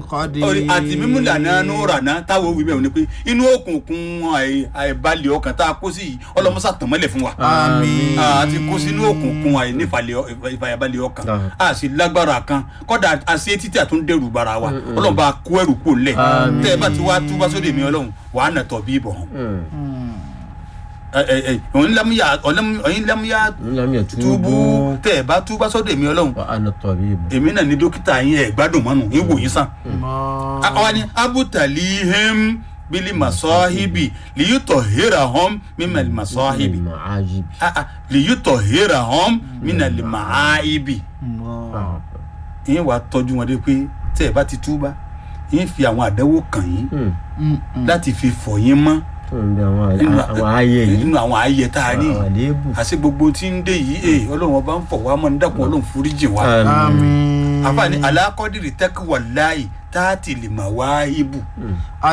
orí àti mímú lànà nùrà náà táwọn òwì bẹ́ẹ̀ ni pé inú òkùnkùn àì- àìbalẹ̀ ọkàn tá a kó sí yìí ọlọ́mọsá tàn mọ́lẹ̀ fún wa àmín a ti kó sínú òkùnkùn àìnífàyàbalẹ̀ ọkàn a sì lágbára kan kọ́dà a ṣe títí àtúndẹ̀rù bara wa ọlọ́run bá kó ẹrù kó lẹ̀ tẹ́ ẹ bá ti wá túbá sóde mi ọlọ́run wàá nà tọ̀ bí bọ̀ ọ̀yin lámúyà ọ̀yin lámúyà lam túbú yatubu tẹ́ ẹ bá túbá sóde mi ọlọ́run wa ana tabibu èmi náà ní dókítà yín ẹ̀ gbádùn mọ́nu ń wò yín sàn àwọn ni abutalihim bili masahibi liyutọ hera hom mímẹlì masahibi ma'ajibi liyutọ hera hom mímẹlì mahaibi yín wàá tọ́jú wọn dé pé tẹ́ ẹ bá ti túbá yín fi àwọn àdánwò kàn yín láti fi fọ̀ yín mọ́ fún mi àwọn àwọn ayé yìí nínú àwọn ayẹ tá a rí àwọn àléébù àti gbogbo tí ń dé yìí ee ọlọ́run ọba ń fọ̀ wá mọ́ ní dàpọ̀ ọlọ́run foríjì wá àmín àfààní alákọ̀dìrì tẹ́kíwà láì táàtì lè mà wá ibù